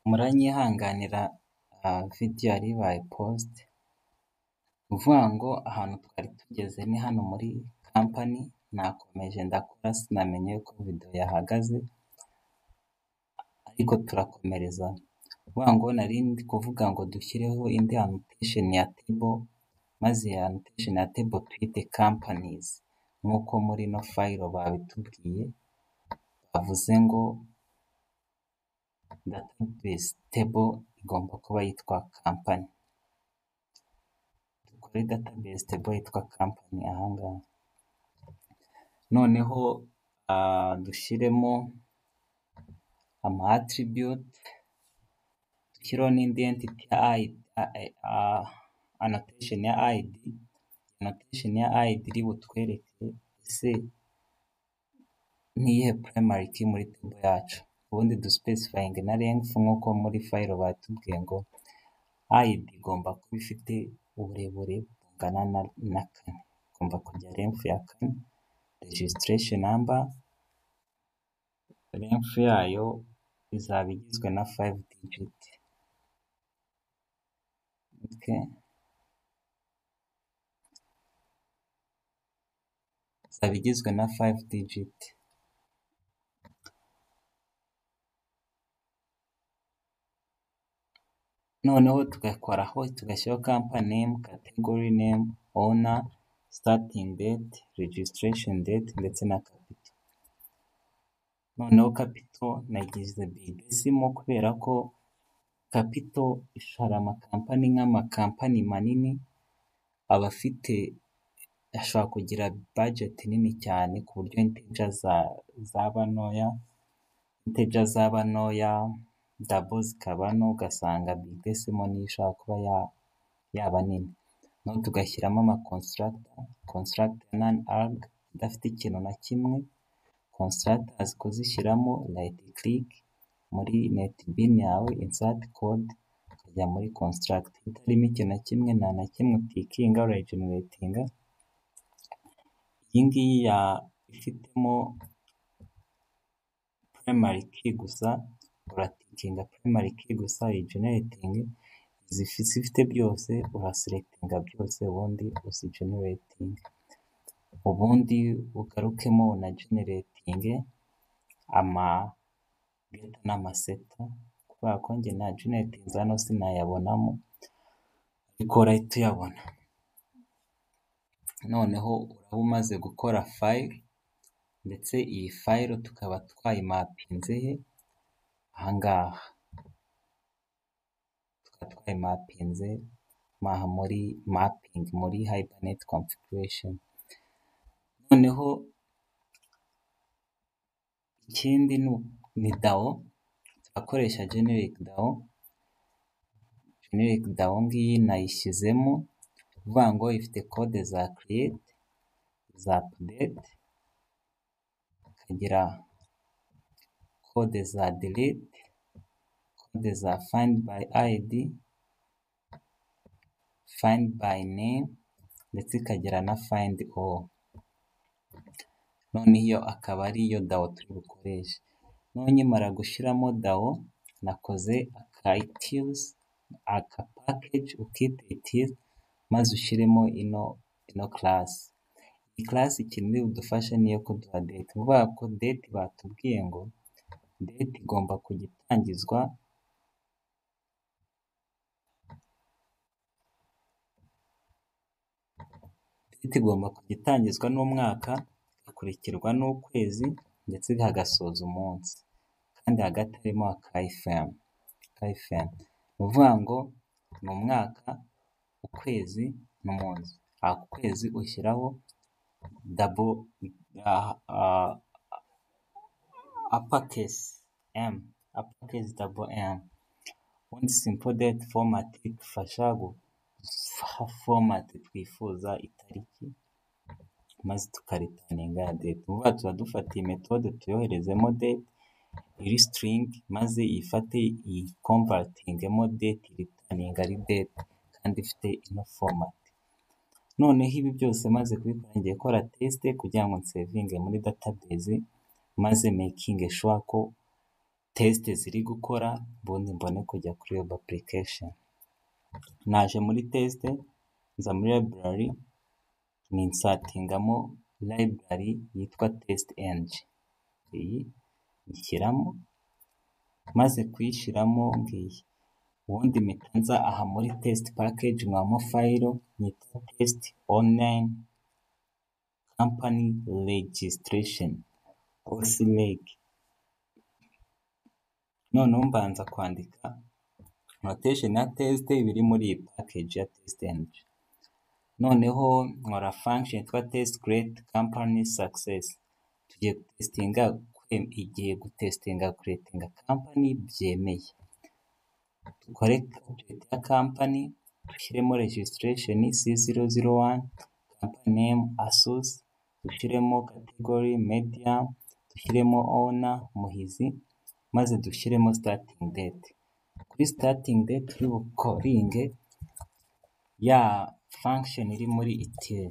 muranyihanganira vidiyo yari ibaye posite, ni ukuvuga ngo ahantu twari tugeze ni hano muri kampani, nakomeje ndakora sinamenya yuko videwo yahagaze ariko turakomereza, ni ukuvuga ngo nari ndi kuvuga ngo dushyireho indi anotesheni ya tebo, maze iyi anotesheni ya tebo tuyite kampanizi nk'uko muri ino fayiro babitubwiye, bavuze ngo databesi tebo igomba kuba yitwa kampani, dukore databesi tebo yitwa kampani aha ngaha, noneho dushyiremo ama atiribiyuti, dushyiraho n'indi entiti anotesheni ya ayidi, anotesheni ya ayidi iri butwereke ese ni iyihe purayimari ki muri tebo yacu, ubundi dusipesifayinge na renfu nk'uko muri fayiro batubwiye ngo ayidi igomba kuba ifite uburebure bungana na kane, igomba kujya renfu ya kane, rejisiteresheni namba, renfu yayo izaba igizwe na fayive digiti. Izaba igizwe na fayive digiti. noneho tugakoraho tugashyiraho kampani nemu, kategori nemu, ona, sitatingi deti, rejisiteresheni deti ndetse na kapito. Noneho kapito nagize biyigesimo kubera ko kapito hari amakampani nk'amakampani manini aba afite ashobora kugira bajeti nini cyane ku buryo inteja zaba ntoya, inteja zaba ntoya, dabo zikaba nto ugasanga biyigesimo niyo ishobora kuba yaba nini, noneho tugashyiramo amakonsiragita, konsiragita nani arage idafite ikintu na kimwe, konsiragita kuzishyiramo rayiti kirike muri netibini yawe insati kode ukajya muri konsiragita itarimo ikintu na kimwe nta na kimwe utikinga urayigeneratinga, iyi ngiyi ifitemo purayimari ki gusa uratikinga purayimari ki gusa uyigeneratinge, izifite byose urasilekitinga byose ubundi uzigeneratinge, ubundi ugarukemo unageneretinge amageta n'amaseta kubera ko njye nageneretinze hano sinayabonamo ariko urahita uyabona, noneho uraba umaze gukora fayiro ndetse iyi fayiro tukaba twayimapinze he? aha ngaha, tukaba twayimapinze muri mapingi muri hayibaneti konfiguresheni, noneho ikindi ni dawo, turakoresha generike dawo, generike dawo ngiyi nayishyizemo, ni ukuvuga ngo ifite kode za kiriyeti, za apudeti, ikagira kode za diriti, kode za fayindi bayi ayidi, fayindi bayi nemu ndetse ikagira na fayindi oru, noneho iyo akaba ariyo dawo turi bukoreshe, noneho nkimara gushyiramo dawo nakoze aka itirizi, aka pakeji ukita itirizi maze ushyiremo ino karasi, iyi karasi ikintu iri budufashe ni iyo kuduha deti, ni ukuvuga ko deti batubwiye ngo deti igomba kujya itangizwa deti igomba kujya itangizwa n'umwaka, igakurikirwa n'ukwezi ndetse hagasoza umunsi kandi hagati harimo aka ayifemu, ni ukuvuga ngo ni umwaka, ukwezi n'umunsi, ku kwezi ushyiraho dabo apakesi emu, apakesi dabo emu, ubundi simpo deti fomati idufasha guha fomati twifuza itariki maze tukaritaninga ya deti, ni ukuvuga tuba dufatiye metode tuyoherezemo deti, iri sitiringi maze iyifate iyikonvatingemo deti iritaninga ari deti kandi ifite ino fomati, noneho ibi byose maze kubikora ngiye gukora tesite kugira ngo nsevinge muri database maze mekinge shuwa ko tesite ziri gukora ubundi mbone kujya kuri web application, naje muri tesite nza muri library ninsatingamo library yitwa test ng, iyi nyishyiramo maze kuyishyiramo ngiyi ubundi mpita nza aha muri test package nkabamo fayiro nyita test online company registration osi regi, noneho mbanza kwandika notation ya test biri muri iyi package ya test ng, noneho nkora function yitwa test great company success, tugiye gutestinga kwe- igiye gutestinga kuretinga company byemeye dukore calculate ya company dushyiremo registration c zero zero one company name asus dushyiremo category media dushyiremo owner muhizi maze dushyiremo starting date kuri starting date turi bukoringe ya function iri muri itil